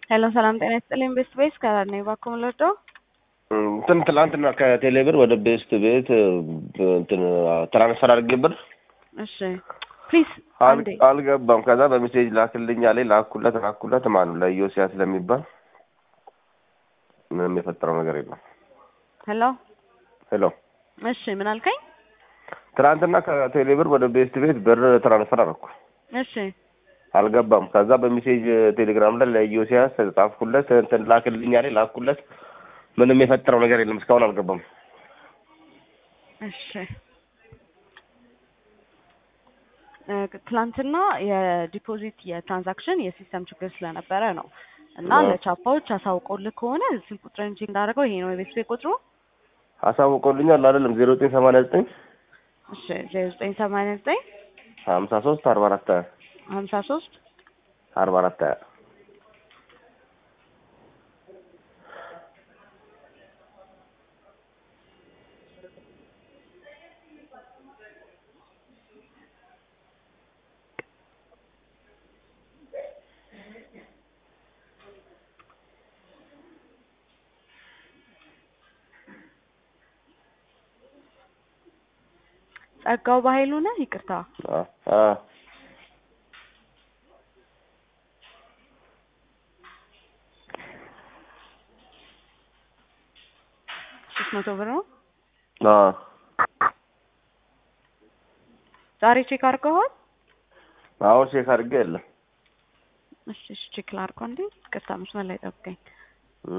ሄሎ ሰላም ጤና ይስጥልኝ። ቤስት ቤስ ከራር ነኝ። እባክዎ ምን ልርዳው? እንትን ትላንትና ከቴሌብር ወደ ቤስት ቤት እንትን ትራንስፈር አድርጌ ብር እሺ ፕሊዝ አንዴ አል- አልገባም። ከዛ በሜሴጅ ላክልኝ አለኝ። ላኩለት ላኩለት ማኑ ለኢዮስያ ስለሚባል ምንም የፈጠረው ነገር የለም። ሄሎ ሄሎ እሺ ምን አልከኝ? ትናንትና ከቴሌብር ወደ ቤስት ቤት ብር ትራንስፈር አደረኩ። እሺ አልገባም። ከዛ በሜሴጅ ቴሌግራም ላይ ለኢዮስያ ጻፍኩለት እንትን ላክልኝ አለኝ። ላኩለት ምንም የፈጠረው ነገር የለም። እስካሁን አልገባም። እሺ እ ትላንትና የዲፖዚት የትራንዛክሽን የሲስተም ችግር ስለነበረ ነው እና አዎ። ለቻፓዎች አሳውቀውልህ ከሆነ ስልክ ቁጥርን እንጂ እንዳደረገው ይሄ ነው የቤት ቤት ቁጥሩ። አሳውቀውልኛል አይደለም ዜሮ ዘጠኝ ሰማንያ ዘጠኝ እሺ ዜሮ ዘጠኝ ሰማንያ ዘጠኝ ሀምሳ ሶስት አርባ አራት ሀያ ሀምሳ ሶስት አርባ አራት ሀያ ጸጋው በኃይሉ ነህ? ይቅርታ አ አ ሶስት መቶ ብር ነው። አ ዛሬ ቼክ አድርገዋል? አሁን ቼክ አድርጌ የለም እሺ እሺ ቼክ ላድርገው እንዴ። ይቅርታ መስመር ላይ ጠብቀኝ። እም።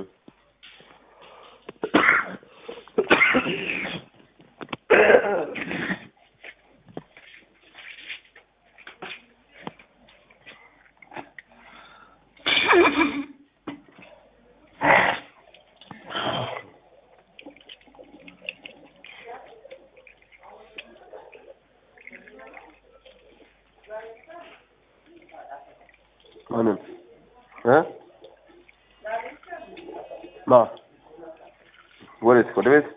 ማንን እ ማ ወዴት ወደ ቤት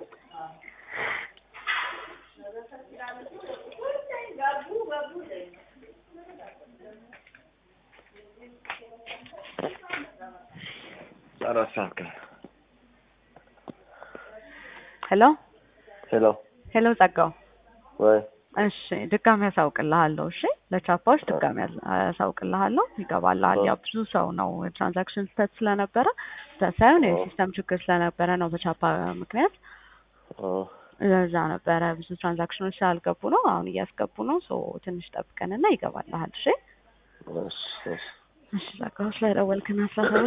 አራት ሰዓት ቀን ሄሎ ሄሎ ሄሎ ጸጋው ወይ እሺ ድጋሚ ያሳውቅልሃለሁ። እሺ ለቻፓዎች ድጋሚ ያስ- ያሳውቅልሃለሁ። ይገባልሃል። ያው ብዙ ሰው ነው ትራንዛክሽን ስህተት ስለነበረ ስህተት ሳይሆን የሲስተም ችግር ስለነበረ ነው በቻፓ ምክንያት ኦ ለዛ ነበረ ብዙ ትራንዛክሽኖች ስላልገቡ ነው። አሁን እያስገቡ ነው። ሶ ትንሽ ጠብቀንና ይገባልሃል። እሺ እሺ እሺ እሺ ጸጋው ስለደወልክና ስላሳወቅ